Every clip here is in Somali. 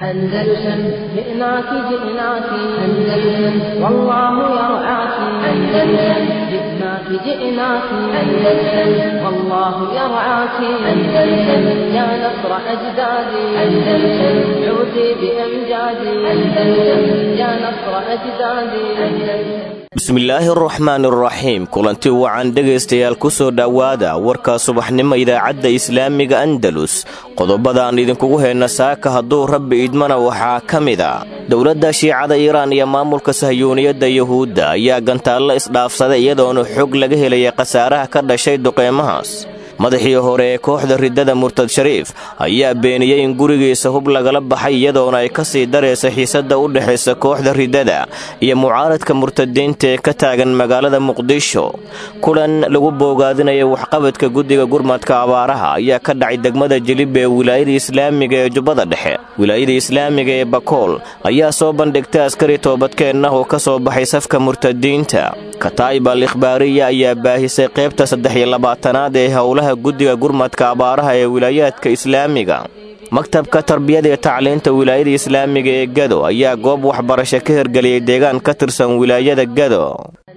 أندلسن جئناك جئناك أندلسن والله يرعاك أندلسن جئناك جئناك أندلسن والله يرعاك أندلسن يا نصر أجدادي أندلسن عودي بأمجادي أندلسن يا نصر أجدادي أندلسن bismillaahi araxmaan araxiim kulanti wacan dhegaystayaal ku soo dhowaada warka subaxnimo idaacadda islaamiga andalus qodobadaan idinkugu heyna saaka hadduu rabbi idmana waxaa ka mid a dowladda shiicada iiraan iyo maamulka sahyuuniyadda yuhuudda ayaa gantaallo isdhaafsaday iyadoona xog laga helaya khasaaraha ka dhashay duqeymahaas madaxii hore ee kooxda riddada murtad shariif ayaa beeniyey in gurigiisa hub lagala baxay iyadoona ay ka sii daraysa xiisadda u dhexaysa kooxda riddada iyo mucaaradka murtadiinta ee ka taagan magaalada muqdisho kulan lagu boogaadinaya waxqabadka guddiga gurmadka abaaraha ayaa ka dhacay degmada jilib ee wilaayada islaamiga ee jubbada dhexe wilaayada islaamiga ee bakool ayaa soo bandhigtay askari toobadkeenna oo ka soo baxay safka murtadiinta kataa'ib al ikhbaariya ayaa baahisay qaybta saddex iyo labaatanaad ee howlaha guddiga gurmadka abaaraha ee wilaayaadka islaamiga maktabka tarbiyada iyo tacliinta wilaayada islaamiga ee gado ayaa goob waxbarasho ka hirgeliyey deegaan ka tirsan wilaayada gado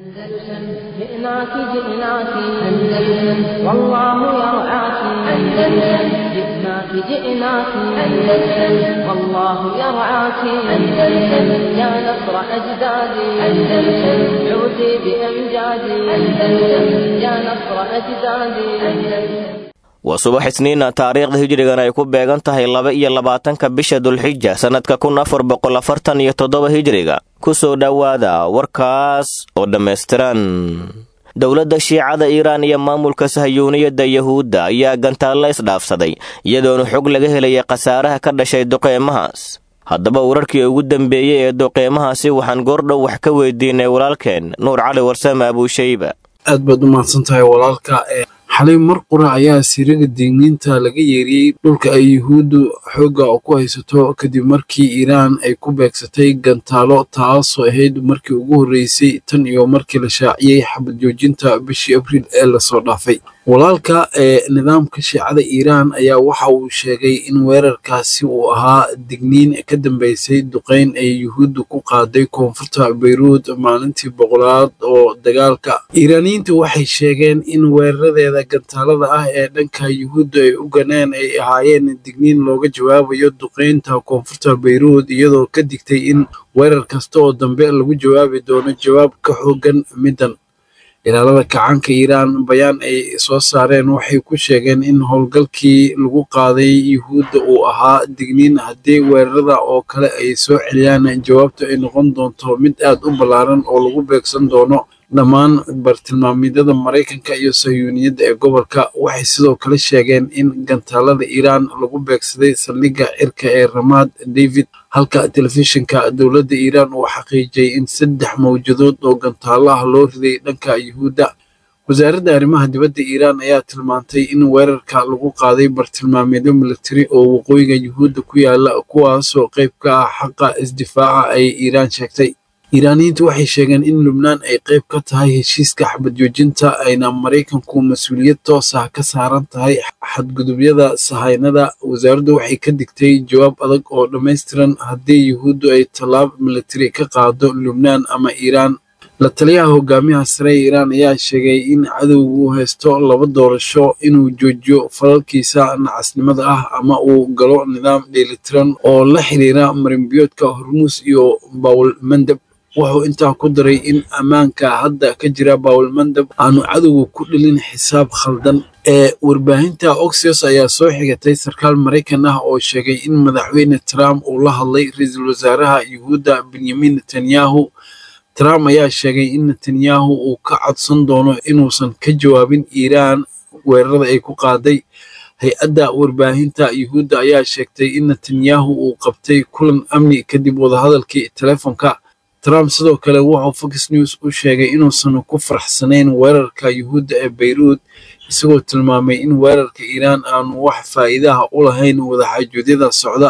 جئناك جئناك أندلسن والله يرعاك أندلسن جئناك جئناك أندلسن والله يرعاك أندلسن يا نصر أجدادي أندلسن عودي بأمجادي أندلسن يا نصر أجدادي أندلسن waa subax isniina taariikhda hijrigan ay ku beegan tahay laba iyo labaatanka bisha dulxija sannadka kun afar boqol afartan iyo toddoba hijriga ku soo dhowaada warkaas oo dhammaystiran dowladda shiicada iiraan iyo maamulka sahyuuniyadda yuhuudda ayaa gantaallo isdhaafsaday iyadoona xog laga helaya khasaaraha ka dhashay duqeymahaas haddaba wararkii ugu dambeeyey ee duqeymahaasi waxaan goordhow wax ka weydiinay walaalkeen nuur cali warsame abuushayba aad baad u mahadsan tahay walaalka xalay mar qura ayaa siriga digniinta laga yeeriyey dhulka ay yuhuuddu xoogga ku haysato kadib markii iiraan ay ku beegsatay gantaalo taasoo ahayd markii ugu horreysay tan iyo markii la shaaciyey xabad joojinta bishii abriil ee lasoo dhaafay walaalka ee nidaamka shiicada iiraan ayaa waxa uu sheegay in weerarkaasi uu ahaa digniin ka dambeysay duqeyn ay yuhuuddu ku qaaday koonfurta bayruud maalintii boqolaad oo dagaalka iiraaniyiinta waxay sheegeen in weeraradeeda gantaalada ah ee dhanka yuhuudda ay u ganeen ay ahaayeen digniin looga jawaabayo duqeynta koonfurta bayruud iyadoo ka digtay in weerar kasta oo dambe lagu jawaabi doono jawaab ka xoogan middan ilaalada kacaanka iiraan bayaan ay soo saareen waxay ku sheegeen in howlgalkii lagu qaaday yuhuudda uu ahaa digniin haddii weerarada oo kale ay soo celiyaan jawaabtu ay noqon doonto mid aad u ballaaran oo lagu beegsan doono dhammaan bartilmaamyadada maraykanka iyo sahyuuniyadda ee gobolka waxay sidoo kale sheegeen in gantaalada iiraan lagu beegsaday saldhigga cirka ee ramaad david halka telefishinka dowladda iiraan uu xaqiijiyey in saddex mawjadood oo gantaalo ah loo riday dhanka yuhuudda wasaaradda arrimaha dibadda iiraan ayaa tilmaantay in weerarka lagu qaaday bartilmaamyadyo militari oo waqooyiga yuhuudda ku yaala kuwaasoo qayb ka ah xaqa isdifaaca ay iiraan sheegtay iiraaniyiintu waxay sheegeen in lubnaan ay qayb ka tahay heshiiska xabad joojinta ayna maraykanku mas-uuliyad toos ah ka saaran tahay xadgudubyada sahaynada wasaaraddu waxay ka digtay jawaab adag oo dhammaystiran haddii yuhuuddu ay tallaab militari ka qaado lubnaan ama iiraan la taliyaha hogaamiyaha sare ee iiraan ayaa sheegay in cadowgu uu haysto laba doorasho inuu joojiyo falalkiisa nacasnimada ah ama uu galo nidaam dheelitiran oo la xiriira marinbiyoodka hormuus iyo bawlmandab wuxuu intaa ku daray in ammaanka hadda ka jira bawlmandab aanu cadowga ku dhelin xisaab khaldan ee warbaahinta oxios ayaa soo xigatay sarkaal maraykan ah oo sheegay in madaxweyne trump uu la hadlay ra-iisul wasaaraha yuhuudda benyamin netanyahu trump ayaa sheegay in netanyahu uu ka codsan doono inuusan ka jawaabin iiraan weerarada ay ku qaaday hay-adda warbaahinta yuhuudda ayaa sheegtay in netanyahu uu qabtay kulan amni kadib wadahadalkii telefonka trump sidoo kale wuxuu fox news u sheegay inuusan ku faraxsanayn weerarka yuhuudda ee bayruud isagoo tilmaamay in weerarka iiraan aanu wax faa'iidaha u lahayn wadaxaajoedyada socda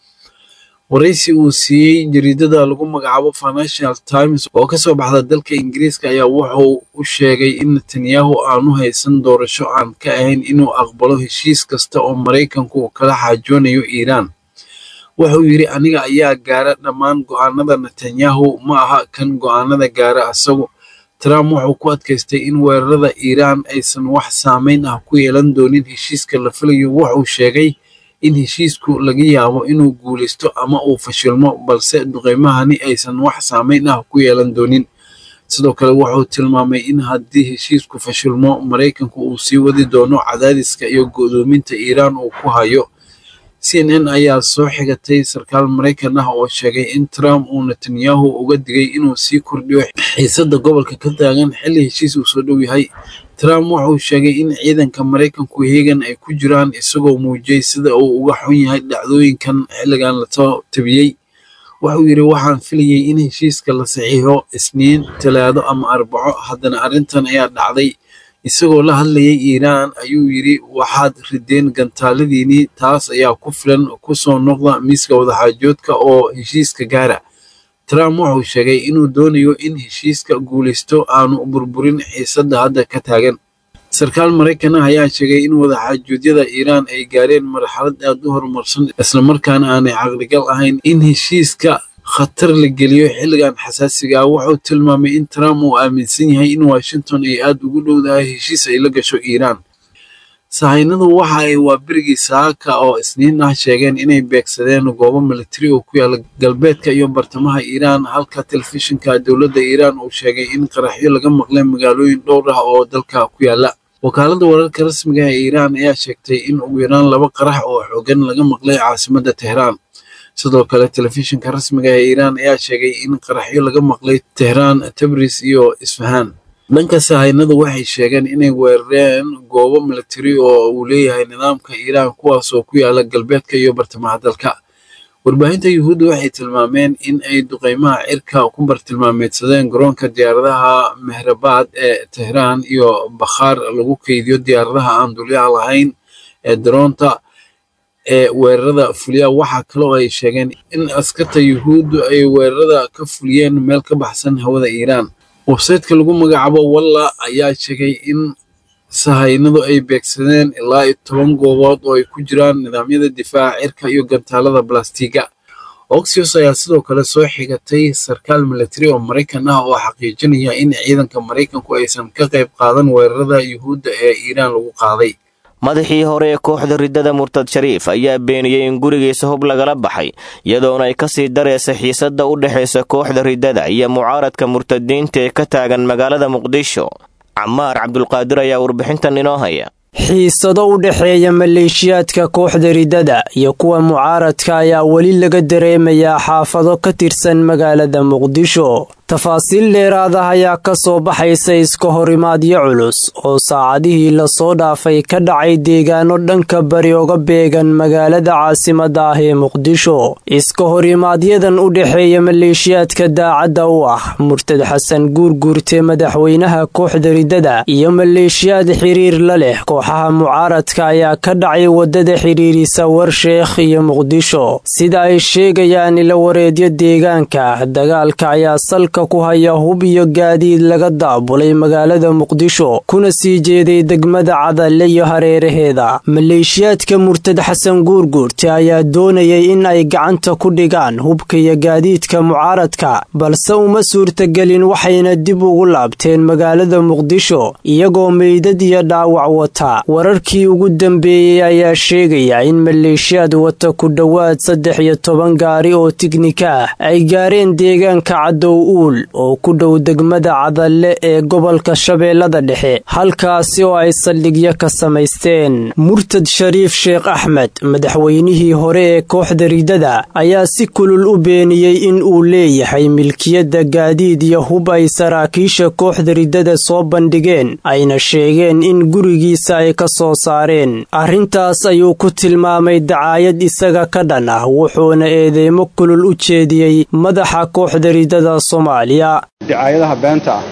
waraysi uu siiyey jariidada lagu magacaabo financial times oo kasoo baxda dalka ingiriiska ayaa wuxuu u sheegay in netanyahu aanu haysan doorasho aan ka ahayn inuu aqbalo heshiis kasta oo maraykanku kala xaajoonayo iiraan wuxuu yidhi aniga ayaa gaara dhammaan go'aanada netanyahu ma aha kan go'aanada gaara asagu trump wuxuu ku adkaystay in weerarada iiraan aysan wax saamayn ah ku yeelan doonin heshiiska la filayo wuxuu sheegay in heshiisku laga yaabo inuu guulaysto ama uu fashilmo balse duqeymahani aysan wax saamayn ah ku yeelan doonin sidoo kale wuxuu tilmaamay in haddii heshiisku fashilmo maraykanku uu sii wadi doono cadaadiska iyo go'doominta iiraan uu ku hayo c n n ayaa soo xigatay sarkaal maraykan ah oo sheegay in trump uu netanyahu uga digay inuu sii kordhiyo xiisadda gobolka ka taagan xilli heshiis uu soo dhow yahay trump wuxuu sheegay in ciidanka maraykanku heegan ay ku jiraan isagoo muujiyey sida uu uga xun yahay dhacdooyinkan xilligan lasoo tabiyey wuxuu yidhi waxaan filayey in heshiiska la saxiixo isniin talaado ama arbaco haddana arrintan ayaa dhacday isagoo la hadlayay iiraan ayuu yidhi waxaad rideen gantaaladiinii taas ayaa ku filan ku soo noqda miiska wadaxaajoodka oo heshiiska gaara trump wuxuu sheegay inuu doonayo in heshiiska guulaysto aanu burburin xiisadda hadda ka taagan sarkaal maraykan ah ayaa sheegay in wadaxaajoodyada iiraan ay gaareen marxalad aad u horumarsan islamarkaana aanay caqligal ahayn in heshiiska khatar la geliyo xilligan xasaasiga ah wuxuu tilmaamay in trump uu aaminsan yahay in washington ay aad ugu dhowdahay heshiis ay la gasho iiraan sahaynadu waxa ay waa berigii saaka oo isniin ah sheegeen inay beegsadeen goobo militari oo ku yaala galbeedka iyo bartamaha iiraan halka telefishinka dowladda iiraan uu sheegay in qaraxyo laga maqlay magaalooyin dhowr ah oo dalka ku yaala wakaaladda wararka rasmiga ee iiraan ayaa sheegtay in ugu yaraan laba qarax oo xoogan laga maqlay caasimadda tehraan sidoo kale telefishinka rasmiga ee iiraan ayaa sheegay in qaraxyo laga maqlay tehraan tabris iyo isfahaan dhanka sahaynadu waxay sheegeen inay weerareen goobo militari oo uu leeyahay nidaamka iiraan kuwaas oo ku yaala galbeedka iyo bartamaha dalka warbaahinta yuhuudda waxay tilmaameen in ay duqeymaha cirka ku bartilmaameedsadeen garoonka diyaaradaha mehrabaad ee tehraan iyo bakhaar lagu keydiyo diyaaradaha aan dulyaha lahayn ee daroonta ee weerarada fuliya waxaa kaloo ay sheegeen in askarta yuhuuddu ay weerarada ka fuliyeen meel ka baxsan hawada iiraan websayteka lagu magacaabo walla ayaa sheegay in sahaynadu ay beegsadeen ilaa iyo toban goobood oo ay ku jiraan nidaamyada difaaca cirka iyo gantaalada balastiga oxios ayaa sidoo kale soo xigatay sarkaal militari oo maraykan ah oo xaqiijinaya in ciidanka maraykanku aysan ka qayb qaadan weerarada yuhuudda ee iiraan lagu qaaday madaxii hore ee kooxda riddada murtad shariif ayaa beeniyey in gurigiisa hub lagala baxay iyadoona ay ka sii daraysa xiisadda u dhexaysa kooxda riddada iyo mucaaradka murtadiinta ee ka taagan magaalada muqdisho camaar cabdulqaadir ayaa warbixintan inoo haya xiisado u dhexeeya maleeshiyaadka kooxda riddada iyo kuwa mucaaradka ayaa weli laga dareemayaa xaafado ka tirsan magaalada muqdisho tafaasiil dheeraada ayaa ka soo baxaysa iska horimaadyo culus oo saacadihii lasoo dhaafay ka dhacay deegaano dhanka bari oga beegan magaalada caasimadda ah ee muqdisho iska horimaaadyadan u dhexeeya maleeshiyaadka daacadda u ah murtad xasan guurguurte madaxweynaha kooxda riddada iyo maleeshiyaad xiriir la leh kooxaha mucaaradka ayaa ka dhacay waddada xidhiirisa warsheekh iyo muqdisho sida ay sheegayaan ilawareedyo deegaanka dagaalka ayaa salka ku haya hub iyo gaadiid laga daabulay magaalada muqdisho kuna sii jeeday degmada cadalle iyo hareeraheeda maleeshiyaadka murtad xasan guurguurte ayaa doonayay in ay gacanta ku dhigaan hubka iyo gaadiidka mucaaradka balse uma suurtagelin waxayna dib ugu laabteen magaalada muqdisho iyagoo meydad iyo dhaawac wata wararkii ugu dambeeyey ayaa sheegaya in maleeshiyaad wata ku dhowaad saddex iyo toban gaari oo tiknika ah ay gaareen deegaanka cadow uul oo ku dhow degmada cadalle ee gobolka shabeellada dhexe halkaasi oo ay saldhigyo ka samaysteen murtad shariif sheekh axmed madaxweynihii hore ee kooxda riddada ayaa si kulul u beeniyey in uu leeyahay milkiyadda gaadiid iyo hub ay saraakiisha kooxda riddada soo bandhigeen ayna sheegeen in gurigiisa ay ka soo saareen arrintaas ayuu ku tilmaamay dacaayad isaga ka dhan ah wuxuuna eedeymo kulul u jeediyey madaxa kooxda riddada soomaaliya dacaayadaha beenta ah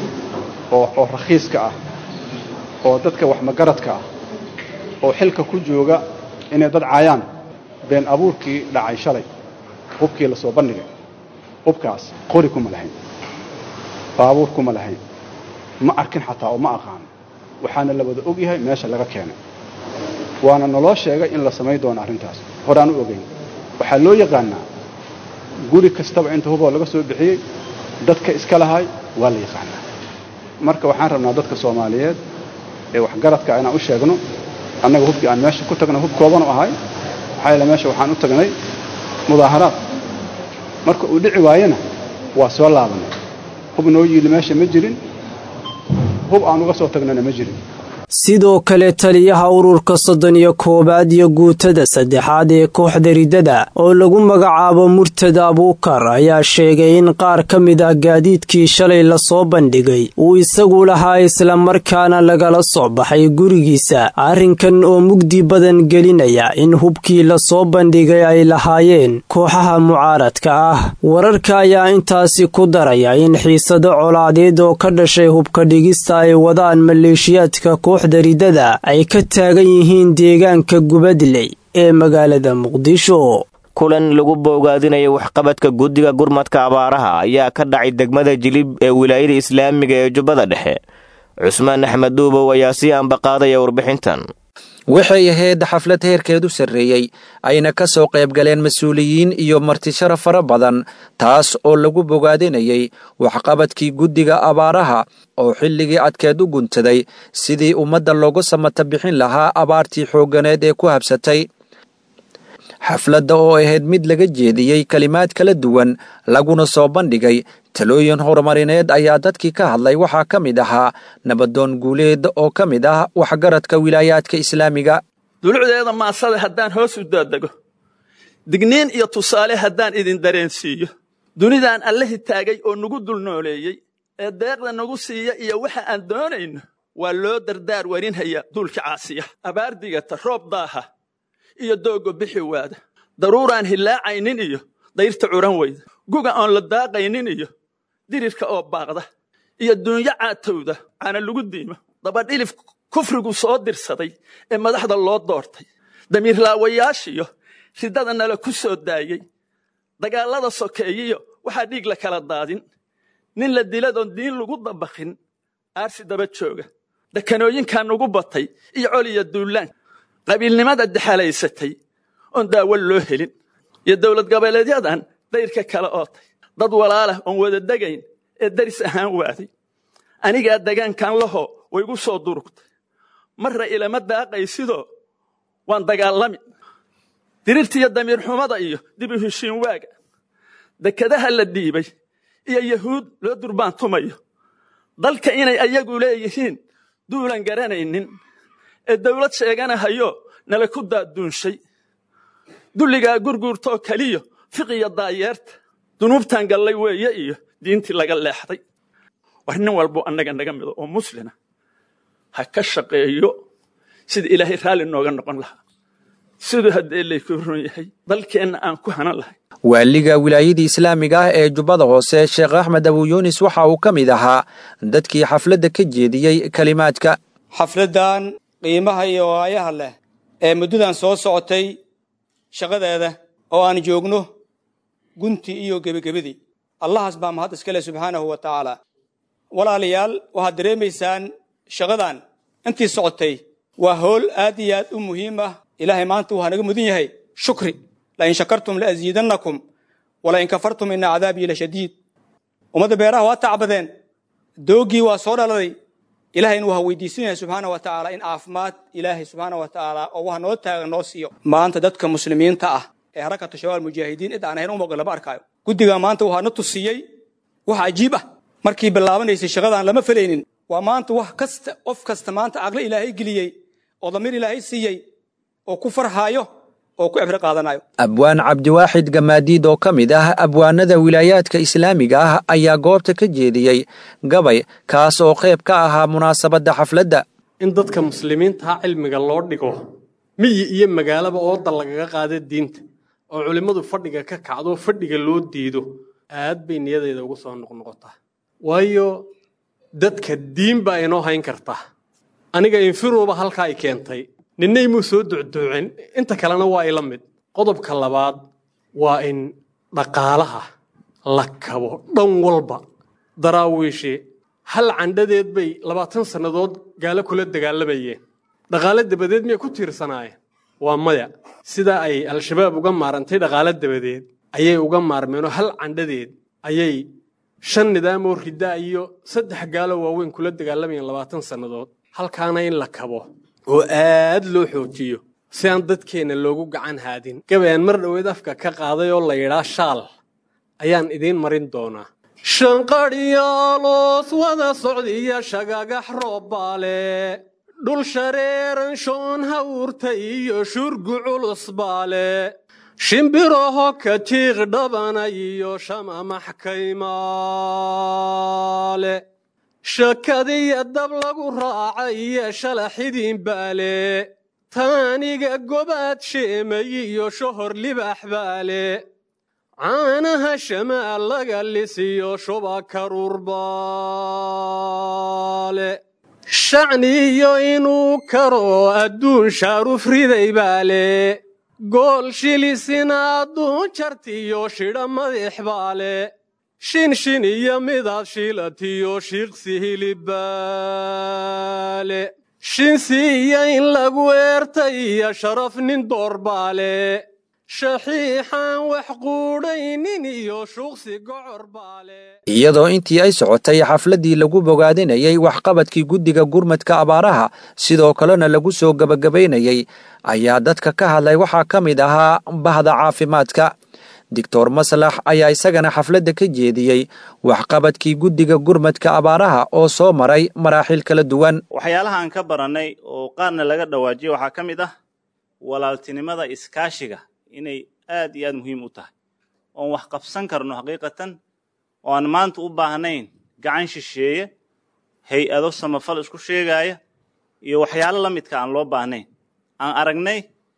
oo rakhiiska ah oo dadka waxmagaradka ah oo xilka ku jooga inay dad caayaan been abuurkii dhacay shalay hubkii la soo bandhigay hubkaas qori kuma lahayn baabuur kuma lahayn ma arkin xataa oo ma aqaano waxaana la wada og yahay meesha laga keenay waana naloo sheegay in la samayn doono arrintaas horaan u ogeyn waxaa loo yaqaanaa guri kastaba inta huboo laga soo bixiyey dadka iska lahay waa la yaqaanaa marka waxaan rabnaa dadka soomaaliyeed ee waxgaradka inaan u sheegno annaga hubkii aan meesha ku tagnay hub koobanu ahay maxaa yaele meesha waxaan u tagnay mudaaharaad marka uu dhici waayena waa soo laabanay hub noo yiili meesha ma jirin hub aan uga soo tagnana ma jirin sidoo kale taliyaha ururka soddon iyo koowaad iyo guutada saddexaad ee kooxda riddada oo lagu magacaabo murtada abuukar ayaa sheegay in qaar ka mid ah gaadiidkii shalay lasoo bandhigay uu isagu lahaa islamarkaana lagala soo baxay gurigiisa arrinkan oo mugdi badan gelinaya in hubkii lasoo bandhigay ay lahaayeen kooxaha mucaaradka ah wararka ayaa intaasi ku daraya in xiisado colaadeed oo ka dhashay hubka dhigista ay wadaan maleeshiyaadka koox ridada ay ka taagan yihiin deegaanka gubadley ee magaalada muqdisho kulan lagu boogaadinaya waxqabadka guddiga gurmadka abaaraha ayaa ka dhacay degmada jilib ee wilaayada islaamiga ee jubbada dhexe cusmaan axmed duubow ayaa sii ambaqaadaya warbixintan waxay ahayd xaflad heerkeedu sarreeyey ayna ka soo qaybgaleen mas-uuliyiin iyo martishara fara badan taas oo lagu bogaadinayay waxqabadkii guddiga abaaraha oo xilligii adkeed u guntaday sidii ummadda loogu samata bixin lahaa abaartii xoogganeed ee ku habsatay xafladda oo ahayd mid laga jeediyey kelimaad kala duwan laguna soo bandhigay talooyin horumarineed ayaa dadkii ka hadlay waxaa ka mid ahaa nabadoon guuleed oo ka mid ah waxgaradka wilaayaadka islaamiga dulucdeeda maasada haddaan hoos u daadego digniin iyo tusaale haddaan idin dareensiiyo dunidaan allahi taagay oo nagu dul nooleeyey ee deeqda nagu siiya iyo waxa aan doonayno waa loo dardaar warinhaya duulka caasiya abaar digata roob daaha iyo dooggo bixi waada daruuraan hillaacaynin iyo dayrta curan weyda guga oon la daaqaynin iyo dirirka oo baaqda iyo duunyo caatowda caana lagu diimo dabadhilif kufrigu soo dirsaday ee madaxda loo doortay damiirlaawayaashiyo riddada nala ku soo daayey dagaallada sokeeyiyo waxaa dhiig la kala daadin nin la diladoon diin lagu dabakhin aarsi daba jooga dakanooyinkaa nugu batay iyo coliya duullaan qabiilnimada dexalaysatay oon daawo loo helin iyo dowlad goboleedyadan dayrka kale ootay dad walaalah oon wada degayn ee daris ahaan waaday anigaa degaankan lahoo waygu soo durugtay marra ilama daaqaysidoo waan dagaalami dirirtiiyo damiirxumada iyo dib u heshiin waaga dekadaha la dhiibay iyo yahuud loo durbaantumayo dalka inay ayagu leeyihiin duulan garanaynin ee dawlad sheeganahayo nala ku daaduunshay dulligaa gurguurtoo keliyo fiqiya daayeerta dunuubtan gallay weeye iyo diintii laga leexday war nin walbo annaga naga mido oo muslina ha ka shaqeeyo sida ilaahay raalli nooga noqon lahaa siduu haddee laykuu run yahay dalkeenna aan ku hanan lahay waaliga wilaayadii islaamiga ah ee jubbada hoose sheekh axmed abuyuunis waxa uu ka mid ahaa dadkii xafladda ka jeediyey kelimaadka xafladdan qiimaha iyo waayaha leh ee muddadan soo socotay shaqadeeda oo aan joogno gunti iyo gebagebadii allahaas baa mahad iska leh subxaanahu wa tacaala walaalayaal waxaad dareemaysaan shaqadan intii socotay waa howl aad iyo aad u muhiim ah ilaahay maanta waxaa naga mudan yahay shukri lain shakartum laaziidannakum walain kafartum ina cadaabii la shadiid ummadda beeraha waa tacbadeen doogii waa soo dhaladay ilaahayna waxaa weydiisanaya subxaana wa tacaala in caafimaad ilaahay subxaana wa tacaala oo waxa noo taagan noo siiyo maanta dadka muslimiinta ah ee harakatu shabaab mujaahidiin cid aan ahayn umaqo lama arkaayo guddiga maanta waxaa na tusiyey wax cajiib ah markii bilaabanaysay shaqadaan lama felaynin waa maanta wax kasta qof kasta maanta caqli ilaahay geliyey oo damiir ilaahay siiyey oo ku farhaayo oo ku cibro qaadanayo abwaan cabdiwaaxid gamaadiid oo ka mid ah abwaanada wilaayaadka islaamiga ah ayaa goobta ka jeediyey gabay kaas oo qayb ka ahaa munaasabadda xafladda in dadka muslimiintaha cilmiga loo dhigo miyi iyo magaalaba ooda lagaga qaada diinta oo culimmadu fadhiga ka kacdo fadhiga loo diido aad bay niyadayda ugu soo noqnoqotaa waayo dadka diin baa inoo hayn kartaa aniga infiruuba halkaa ay keentay ninna imuu soo ducduucin inta kalena waa ila mid qodobka labaad waa in dhaqaalaha la kabo dhan walba daraawiishi hal candhadeed bay labaatan sannadood gaalo kula dagaalamayeen dhaqaale dabadeed miyay ku tiirsanaayeen waa maya sida ay al-shabaab uga maarantay dhaqaalo dabadeed ayay uga maarmeenoo hal candhadeed ayay shan nidaam oo riddaa iyo saddex gaalo waaweyn kula dagaalamayeen labaatan sannadood halkaana in la kabo oo aad loo xoojiyo si aan dadkeenna loogu gacan haadin gabayaan mar dhoweed afka ka qaaday oo la yidhaa shaal ayaan idiin marin doonaa shanqadhyaaloos wada socdiya shagagax roobbaale dhul shareeran shoon hawrta iyo shurgu culus baale shimbiraho ka jiiq dhabana iyo shamamax kaymaale shakadiya dab lagu raaca iyo shalaxidin baale taaniga gobaad sheemay iyo shohor libax baale caanaha shamaal laga lisiyo shuba karuurbaale shacniyo inuu karo adduun shaaruf riday baale gool shilisina adduun jartiyo shidha madix baale shinshin iyo midaad shiilatiyo shiiqsi hilibbaale shinsi iyo in lagu eertay iyo sharaf nin doorbaale shaxiixaan wax quudhaynin iyo shuuqsi gocor baale iyadoo intii ay socotay xafladdii lagu bogaadinayay waxqabadkii guddiga gurmadka abaaraha sidoo kalena lagu soo gebagabaynayay ayaa dadka ka hadlay waxaa ka mid ahaa bahda caafimaadka doctor maslax ayaa isagana xafladda ka jeediyey waxqabadkii guddiga gurmadka abaaraha oo soo maray maraaxil kala duwan waxyaalaha aan ka barannay oo qaarna laga dhawaajiyey waxaa ka mid ah walaaltinimada iskaashiga inay aad iyo aad muhiim u tahay oon wax qabsan karno xaqiiqatan oo aan maanta u baahnayn gacan shisheeye hay-ado samafal isku sheegaaya iyo waxyaalo la midka aan loo baahnayn aan aragnay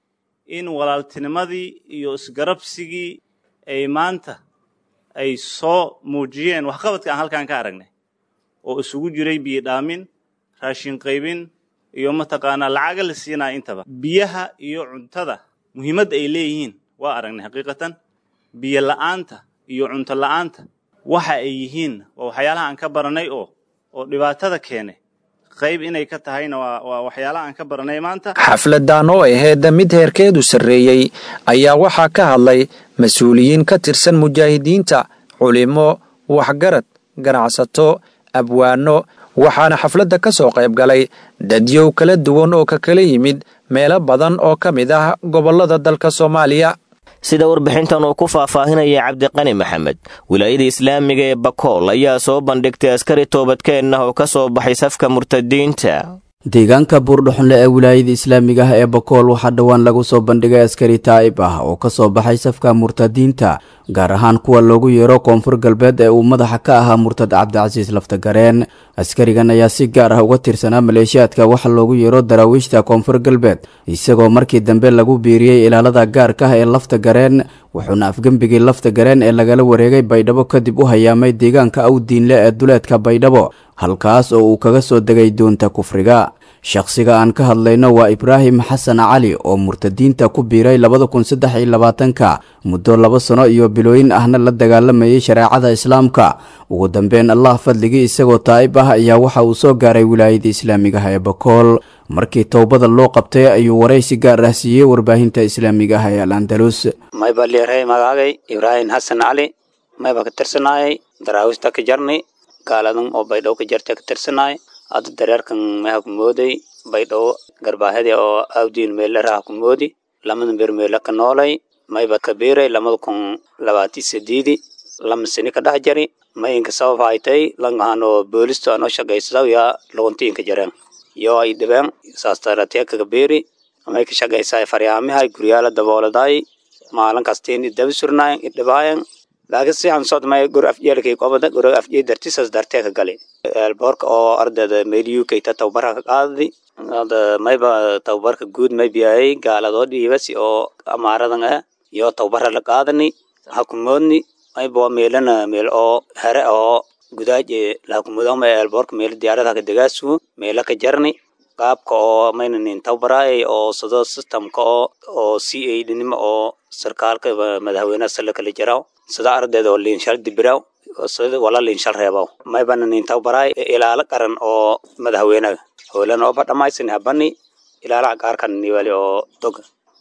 in walaaltinimadii iyo isgarabsigii ay maanta ay soo muujiyeen waxqabadka aan halkan ka aragnay oo isugu jiray biyodhaamin raashin qaybin iyo mataqaanaa lacaga la siinaya intaba biyaha iyo cuntada muhiimadda ay leeyihiin waa aragnay xaqiiqatan biyo la'aanta iyo cunto la'aanta waxa ay yihiin waa waxyaalaha aan ka baranay oo oo dhibaatada keenay qayb inay ka tahayna waa waa waxyaalaha aan ka baranay maanta xafladdan oo ahayd mid heerkeedu sarreeyey ayaa waxaa ka hadlay mas-uuliyiin ka tirsan mujaahidiinta culimo waxgarad ganacsato abwaano waxaana xafladda ka soo qayb galay dadyow kala duwan oo ka kala yimid meelo badan oo ka mid ah gobollada dalka soomaaliya sida warbixintan uu ku faahfaahinaya cabdiqani maxamed wilaayada islaamiga ee bakool ayaa soo bandhigtay askari toobadkeen ah oo ka soo baxay safka murtadiinta deegaanka buurdhuxunle ee wilaayada islaamiga ah ee bakool waxaa dhowaan lagu soo bandhigay askari taa'ib ah oo ka soo baxay safka murtadiinta gaar ahaan kuwa loogu yeero koonfur galbeed ee uu madaxa ka ahaa murtad cabdicasiis laftagareen askarigan ayaa si gaar ah uga tirsanaa maleeshiyaadka waxa loogu yeero daraawiishta koonfur galbeed isagoo markii dambe lagu biiriyey ilaalada gaarka ah ee laftagareen wuxuuna afgembigii laftagareen ee lagala wareegay baydhabo kadib u hayaamay deegaanka awdiinle ee duleedka baydhabo halkaas oo uu kaga soo degay doonta kufriga shakhsiga aan ka hadlayno waa ibraahim xasan cali oo murtadiinta ku biiray labada kun saddex iyo labaatanka muddo laba sano iyo bilooyin ahna la dagaalamayay shareecada islaamka ugu dambeyn allah fadligii isagoo taa'ib ah ayaa waxa uu soo gaaray wilaayada islaamiga ah ee bakool markii towbada loo qabtay ayuu waraysi gaar ah siiyey warbaahinta islaamiga ah ee al andalus mayba liiray magaagay ibraahim xasan cali mayba ka tirsanaayay daraawista ka jarni gaaladan oo baydhabo ka jarta ka tirsanaay hadda dareerkan meha ku mooday baydhabo garbaahadii oo awdiin meelaraha ku moodi lamadan beer meela ka noolay mayba ka biiray lamada kun labaati sideedi lama sini ka dhex jari mayinka sabab haytay langahanoo boolisto anoo shaqaysadaw yaa logontiinka jareen yoo ay dhibeen saastaratiya kaga biiri may ka shaqaysaay faryaamihay guryaala dabooladaay maalin kastiin idabi surnaayen idhibaayen laakiin si aan sod may gur afjeelkay qobada gur afjee dartisas dartee ka gali eelboorka oo ardayda meel uk ta tababarka ka qaadadi hada mayba tababarka guud may biyayay gaaladoo dhiibasi oo amaaradan ah iyo tababara la qaadani hakumoodni mayba waa meelana meel oo here oo gudaaje lahakumudama eelboorka meel diyaaradaha ka degaasugu meela ka jarni qaabka oo maynanin tababaraayay oo sado systemka oo oo c a dhinimo oo sarkaalka madaxweynaha sala kala jaraw sida ardayda oo liinshal dibiraw sida wala liinshal reebaw maybana nin tababaraay ilaalo qaran oo madaxweynaha howlan oo badhamaysan habani ilaalaha qaarkan niwali oo dog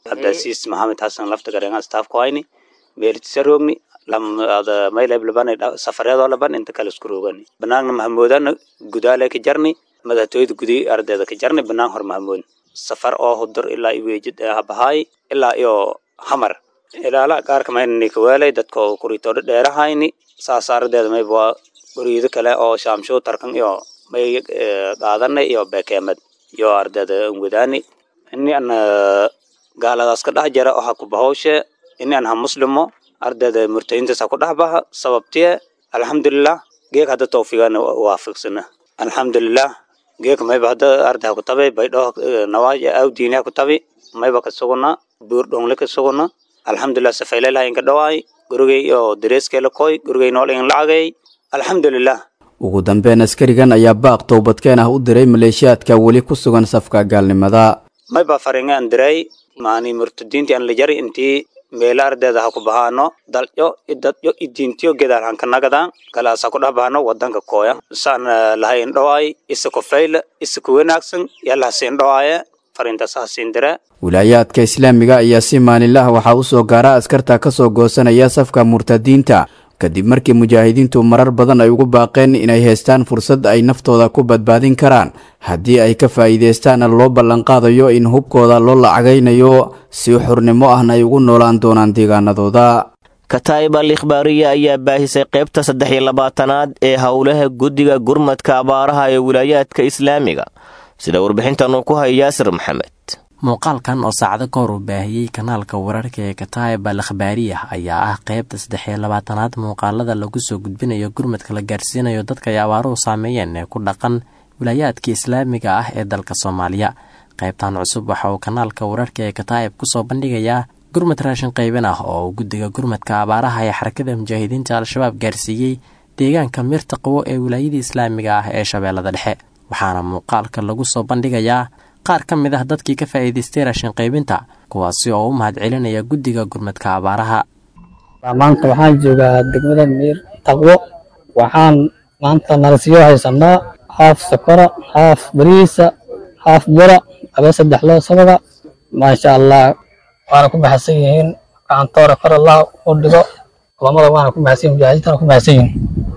cabdicasiis maxamed xasan lafta garenga staff ku hayni meeltisa roogni maylab laban safareedoo laban inta kale isku roogani banaanna mahamoodana gudaale ka jarni madaxtooyada gudi ardayda ka jarni banaan hor mahamood safar oo hudur ilaa iweejid habahaay ilaa iyo hamar ilaala qaarka maynani kaweelay dadka oo kuritoodho dheerahayni saas ardeeda mayba guriyado kale oo shaamshow tarkan iyo may qaadanay iyo bekeemad iyo ardayda wadaani ini an gaaladaas ka dhex jara waxa ku bahowshe ini an ha muslimo ardayda murtayintaas ha ku dhex baha sababtiye alxamdulilah geek hadda tawfiiqana waafiqsana alxamdulilah geek mayba hadda arday ha ku tabi baydho nawaaja aw diini ha ku tabi mayba ka suguna buur dhongle ka suguna alxamdulilah safaylaylaha inka dhawaay gurigay iyo dareeskeela koy gurigay nool in lacagay alxamdulilah ugu dambeyn askarigan ayaa baaq towbadkeen ah u diray maleeshiyaadka weli ku sugan safka gaalnimada mayba faringa an diray maani murtadiinti an la jari intii meela ardeeda ha ku bahaano dalyo idadyo idiintiyo gedaal hanka nagadaan kalaas ha ku dhex bahano wadanka kooya saan lahay indhowaay isa ku fayla isa ku wanaagsan yalla hasiin dhowaaye farintaas hasiin dire wilaayaadka islaamiga ayaa si maalinlaha waxaa u soo gaara askarta ka soo goosanaya safka murtadiinta kadib markii mujaahidiintu marar badan ay ugu baaqeen inay haystaan fursad ay naftooda ku badbaadin karaan haddii ay ka faa'iidaystaana loo ballanqaadayo in hubkooda loo lacagaynayo si xurnimo ahna ay ugu noolaan doonaan deegaanadooda kataa'ib al ikhbaariya ayaa baahisay qaybta saddex iyo labaatanaad ee howlaha guddiga gurmadka abaaraha ee wilaayaadka islaamiga sida warbixintan uu ku haya yaasir maxamed muuqaalkan oo saacado ka hor uu baahiyey kanaalka wararka ee kataa'ib al akhbaariya ayaa ah qaybta saddex iyo labaatanaad muuqaalada lagu soo gudbinayo gurmadka la gaarsiinayo dadka ay abaaruhu saameeyeen ee ku dhaqan wilaayaadka islaamiga ah ee dalka soomaaliya qaybtan cusub waxa uu kanaalka wararka ee kataa'ib kusoo bandhigayaa gurmad raashin qaybin ah oo uu guddiga gurmadka abaaraha ee xarakada mujaahidiinta al-shabaab gaarsiiyey deegaanka mirta qabo ee wilaayada islaamiga ah ee shabeellada dhexe waxaana muuqaalka lagu soo bandhigayaa qaar ka mid ah dadkii ka faa'iidaystay raashin qaybinta kuwaasi oo u mahad celinaya guddiga gurmadka abaaraha maanta waxaan joogaa degmada miir taqwo waxaan maanta nalasiyo haysanaa haaf sokora haaf bariisa haaf bura aba saddex loo sabaga maasha allah waana ku maxadsan yihiin gacantoora kor allah u dhigo culamada waana ku maxadsan yihin mujaahidiintana ku maxadsan yihin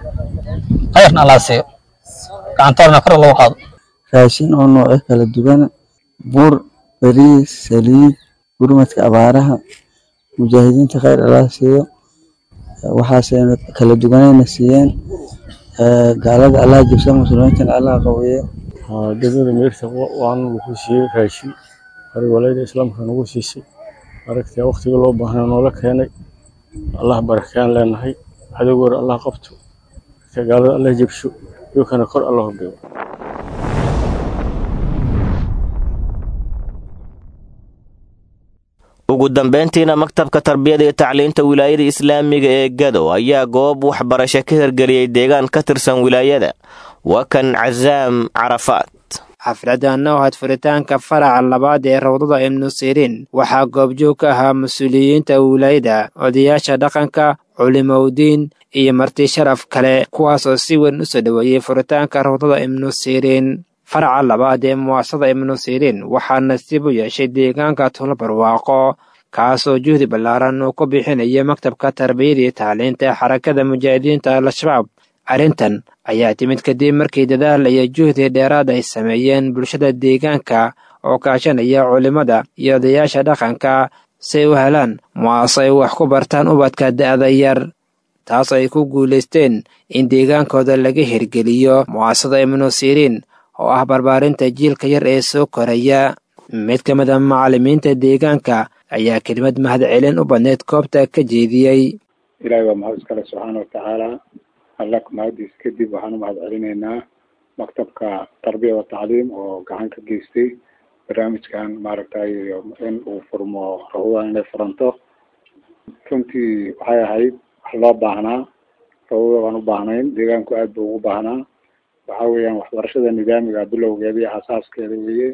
khayrna allah siiyo gacantoorna kor lagu qaado raashin oo noocyo kala duwan bur bariis saliid gurmadka abaaraha mujaahidiinta khayr allah siiyo waxaasayna kala duwanayna siiyeen gaalada allah jibsa muslimiintana allah qaweeyo degmada meerta waana lagu siiyey raashin hore walayada islaamka nagu siisay aragtay waqtiga loo baahnaa noola keenay allah barakeen leenahay cadowgoor allah qabto gaalada allah jibsho iyokana kor allah dhigo ugu dambeyntiina maktabka tarbiyada iyo tacliinta wilaayada islaamiga ee gado ayaa goob waxbarasho ka hirgeliyey deegaan ka tirsan wilaayada waa kan casaam carafaad xafladan oo had furitaanka faraca labaad ee rawdada ibnu siriin waxaa goobjoog ka ahaa mas-uuliyiinta wilaayada odayaasha dhaqanka culimowdiin iyo marti sharaf kale kuwaas oo si weyn u soo dhoweeyey furitaanka rawdada ibnu siriin faraca labaad ee muwaasada ibnu siriin waxaa nasiib u yeeshay deegaanka tulo barwaaqo kaasoo juhdi ballaaran uu ku bixinaya maktabka tarbiyada iyo tacliinta xarakada mujaahidiinta al-shabaab arrintan ayaa timid kadib markii dadaal iyo juhdi dheeraad ay sameeyeen bulshada deegaanka oo kaashanaya culimmada iyo odayaasha dhaqanka si ay u helaan muwaase ay wax ku bartaan ubadka da'da yar taas ay ku guulaysteen in deegaankooda laga hirgeliyo muwaasada ibnu siriin oo ah barbaarinta jiilka yar ee soo koraya mid ka mid a macallimiinta deegaanka ayaa kelimad mahadcelin u badneyd koobta ka jeediyey ilaahay waa mahad iskale subxaana watacaala alla mahadiis kadib waxaan u mahad celinaynaa maktabka tarbiya wa tacliim oo gacan ka geystay barnaamijkan maaragtay in uu furmo rawdadan inay furanto runtii waxay ahayd wax loo baahnaa rawdada waan u baahnayn deegaanku aad buu ugu baahnaa waxa weeyaan waxbarashada nidaamiga bilowgeeda iyo asaaskeeda weeye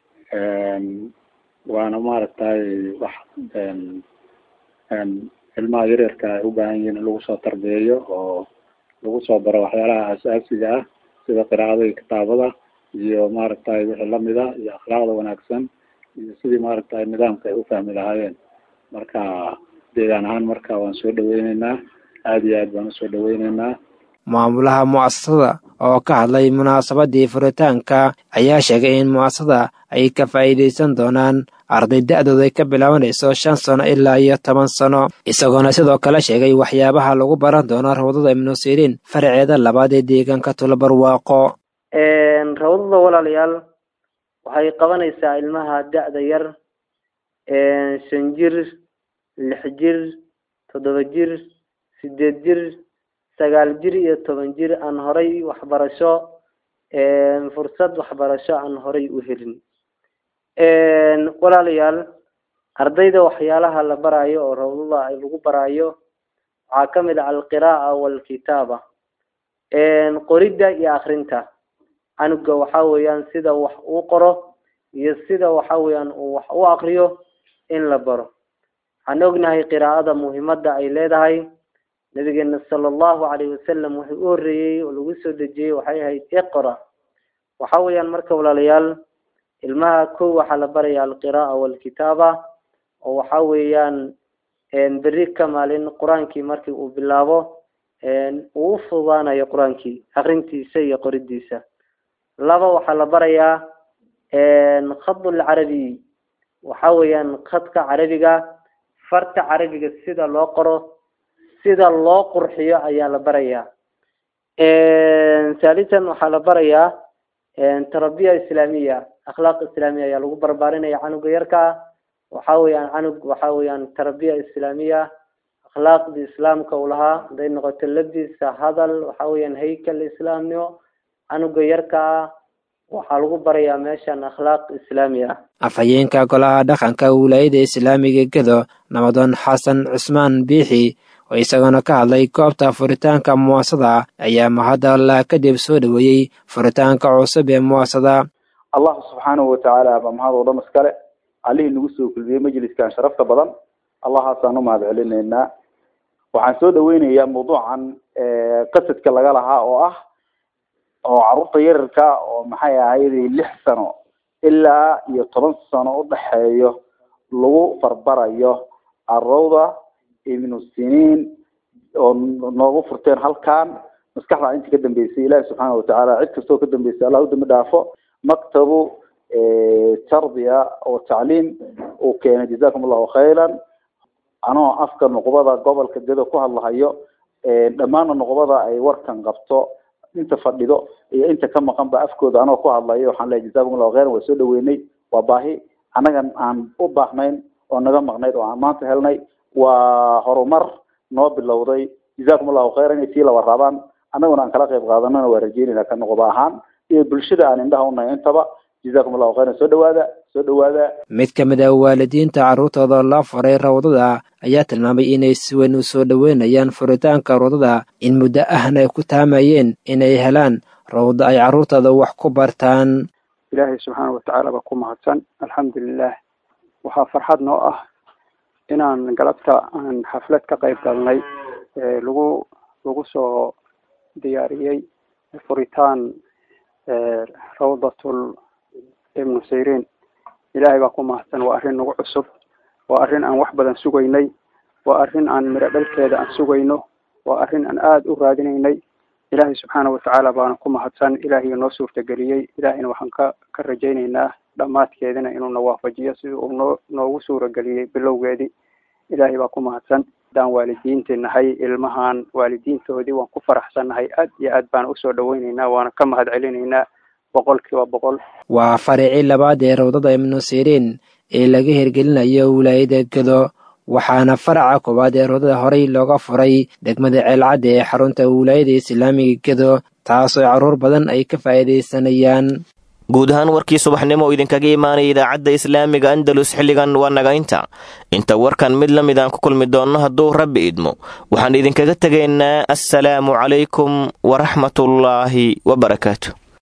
waana maaragtay wax ilmaha yaryarka ay u baahan yihiin in lagu soo tarbiyeeyo oo lagu soo baro waxyaalaha asaasiga ah sida qiraacada iyo kitaabada iyo maaragtay wixii lamida iyo akhlaaqda wanaagsan iyo sidii maaragtay nidaamka ay u fahmi lahaayeen marka deegaan ahaan marka waan soo dhaweyneynaa aada iyo aad baan usoo dhaweyneynaa maamulaha mu'asasada oo ka hadlay munaasabadii furitaanka ayaa sheegay in mu'asasada ay ka faa'iidaysan doonaan arday da'dooda ay ka bilaabanayso shan sano ilaa iyo toban sano isagoona sidoo kale sheegay waxyaabaha lagu baran doono rawdada ibnu siriin faraceeda labaad ee deegaanka tulabarwaaqo rawdada walaalayaal waxay qabanaysaa ilmaha da'da yar shan jir lix jir toddoba jir sideed jir sagaal jir iyo toban jir aan horay waxbarasho fursad waxbarasho aan horay u helin walaalayaal ardayda waxyaalaha la barayo oo rawdada ay lagu barayo waxaa kamid ah alqiraa'a walkitaaba qoridda iyo akrinta canuga waxa weeyaan sida wax uu qoro iyo sida waxa weeyaan uu wax u akriyo in la baro waxaan ognahay qiraa'ada muhiimada ay leedahay nabigeena sala allahu calayhi wasalam wuxuu u horreeyey oo lagu soo dejiyey waxay ahayd iqra waxa weeyaan marka walaalayaal ilmaha kow waxaa la baraya alqiraa'a walkitaaba oo waxa weeyaan berri ka maalin qur-aankii markii uu bilaabo uu u fududaanayo qur-aankii akrintiisa iyo qoridiisa laba waxaa la barayaa khadul carabiy waxa weeyaan khadka carabiga farta carabiga sida loo qoro sida loo qurxiyo ayaa la barayaa thalitan waxaa la barayaa tarabiya islaamiya akhlaaq islaamiya ayaa lagu barbaarinaya canuga yarkaa waxa weeyaan canug waxa weeyaan tarabiya islaamiya akhlaaqdii islaamka uu lahaa haday noqoto labisa hadal waxa weeyaan haykal islaamnimo canuga yarkaa waxaa lagu barayaa meeshan akhlaaq islaami ah afhayeenka golaha dhaqanka wilaayada islaamiga gedo nabadoon xasan cusmaan biixi oo isagoona ka hadlay goobta furitaanka muwaasada ayaa mahadda allah kadib soo dhoweeyey furitaanka cusub ee muwaasada allah subxaanahu watacaala baa mahad oo dhan iskale allihii nagu soo kulmiyey majliskan sharafta badan allahaasaan u mahad celinaynaa waxaan soo dhaweynayaa mawduucan qasadka laga lahaa oo ah oo carruurta yararka oo maxay ahayday lix sano ilaa iyo toban sano udhexeeyo lagu farbarayo arowda ibnu siniin oo noogu furteen halkan maskaxda intii ka dambeysay ilaahi subxaana watacaala cid kastoo ka dambeysay allah u dambi dhaafo maktabu tarbiya oo tacliim uu keenay jazakum allahu khayran anoo afka nuqbada gobolka gedo ku hadlahayo dhammaana nuqbada ay warkan qabto inta fadhido iyo inta ka maqan ba afkooda anoo ku hadlayo waxaan leeyahay jazakum allahu khayran waa soo dhaweynay waa baahi annagan aan u baahnayn oo naga maqnayd oo aan maanta helnay waa horumar noo bilowday jazakum allahu khayran inay sii laba raabaan annaguna aan kala qayb qaadanana waa rajeynayna ka noqoba ahaan iyo bulshada aan indhaha unahay intaba jazakum allahu khayran soo dhawaada soo dhawaada mid ka mid ah waalidiinta carruurtooda la furay rawdada ayaa tilmaamay inay si weyn u soo dhoweynayaan furitaanka rawdada in muddo ahna ay ku taamayeen inay helaan rawdo ay carruurtooda wax ku bartaan ilaahay subxaana watacaala baa ku mahadsan alxamdulilah waxaa farxad noo ah inaan galabta aan xaflad ka qayb galnay lagu lagu soo diyaariyey furitaan rawdatul ibnu sayrin ilaahay baa ku mahadsan waa arrin nagu cusub waa arrin aan wax badan sugaynay waa arrin aan miro dhalkeeda aan sugayno waa arrin aan aada u raadinaynay ilaahay subxaana watacaala baana ku mahadsan ilaahay noo suurtageliyey ilaahayna waxaan ka ka rajaynaynaa dhammaadkeedina inuuna waafajiyo sidii uu noo noogu suurageliyey bilowgeedii ilaahay baa ku mahadsan haddaan waalidiinti nahay ilmahan waalidiintoodii waan ku faraxsannahay aad iyo aad baan usoo dhaweynaynaa waana ka mahad celinaynaa boqol kiiba boqol waa faricii labaad ee rawdada ibnu siriin ee laga hirgelinayo wilaayada gedo waxaana faraca koowaad ee rawdada horey looga furay degmada ceelcadda ee xarunta wilaayada islaamiga gedo taasoo carruur badan ay ka faa'iidaysanayaan guud ahaan warkii subaxnimo oo idinkaga imaanaya idaacadda islaamiga andalus xilligan waa naga inta inta warkan mid la mid aan ku kulmi doonno hadduu rabbi idmo waxaan idinkaga tegaynaa assalaamu calaykum waraxmatullaahi wabarakaatu